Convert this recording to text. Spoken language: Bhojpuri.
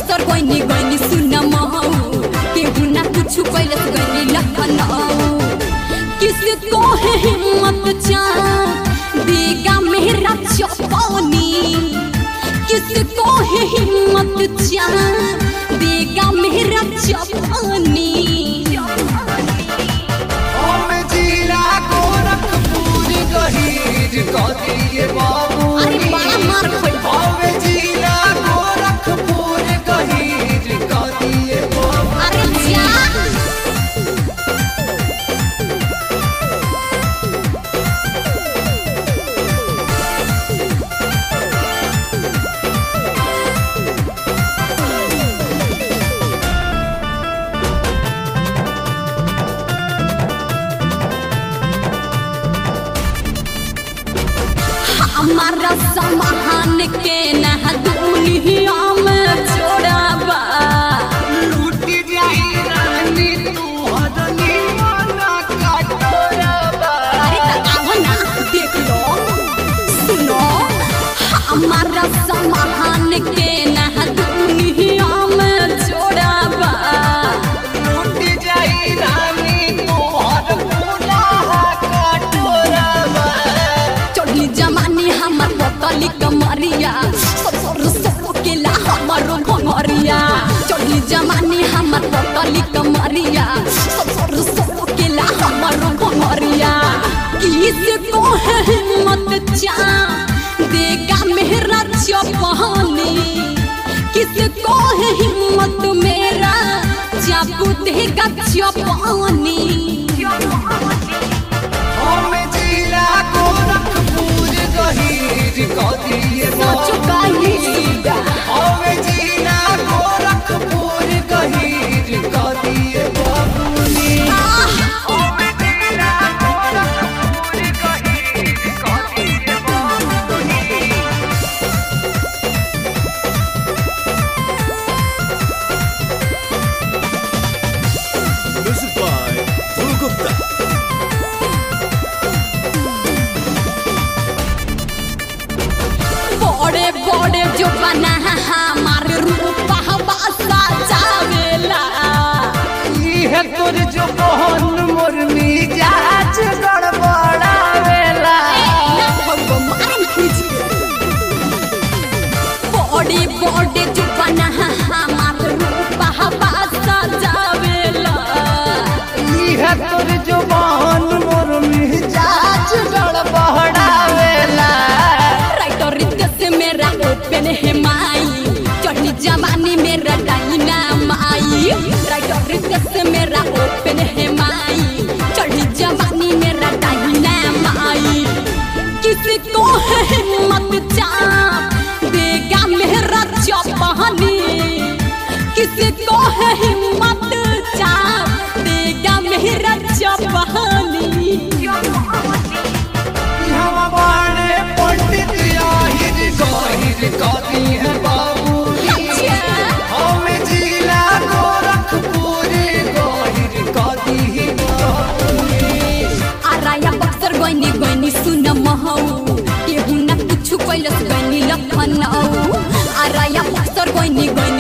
बक्सर गइनी गइनी सुन महौ केहू ना कुछ कैलस गइनी लखनऊ किसको है हिम्मत चा देगा मेरा चौपानी किसको है हिम्मत चा देगा मेरा चौपानी हम जिला गोरखपुर गहीर कदिए बाबू अरे बड़ा मार खोल हम जिला गोरखपुर गहीर कदिए बाबू अरे जा हमारा समाहन के नह दुनिया में छोड़ाबा लूट जाई रानी तू हदनी माना कटोरबा अरे तकाव ना देख लो सुनो हमारा समाहन के नह दुनिया में छोड़ाबा लूट जाई रानी तू हदपूना कटोरबा चढ़ी जमानी हमर पतली कमरिया ससुर ससुर के ला हमरो घमरिया चढ़ी जमानी हमर पतली कमरिया ससुर ससुर के ला हमरो घमरिया किस को है हिम्मत चा देगा मेरा चपहानी किस को है हिम्मत मेरा चापू देगा चपहानी हम जिला गोरखपुर गहीर कदिए सोचो बाबू काहे सीधा हम जिला गोरखपुर गहीर कदिए बाबूनी हम जिला गोरखपुर गहीर कदिए बाबूनी Music by Dhruv Gupta. बड़े बड़े जो बना हमार रूप हवासा जावेला इहे तोर जो बहन मोर मिजाज गड़बड़ावेला बड़े बड़े जो बना हमार रूप हवासा जावेला इहे तोर जो बहन मोर मिजाज गड़बड़ावेला राइटर रितेश मेरा ओपन है माई चढ़ी जवानी मेरा डाइना माई राइटर रितेश मेरा ओपन है माई चढ़ी जवानी मेरा डाइना माई किसी को है हिम्मत चाप देगा मेरा चौपहनी किसी को है हिम्मत चाप देगा मेरा चौपहनी हम बड़े पंडित आहिर गहिर कदी है बाबूजी हम जिला गोरखपुर गहिर कदी है बाबूजी आराया बक्सर गइनी गइनी सुन महौ केहू ना कुछ कैलस गइनी लखनऊ आराया बक्सर गइनी गइनी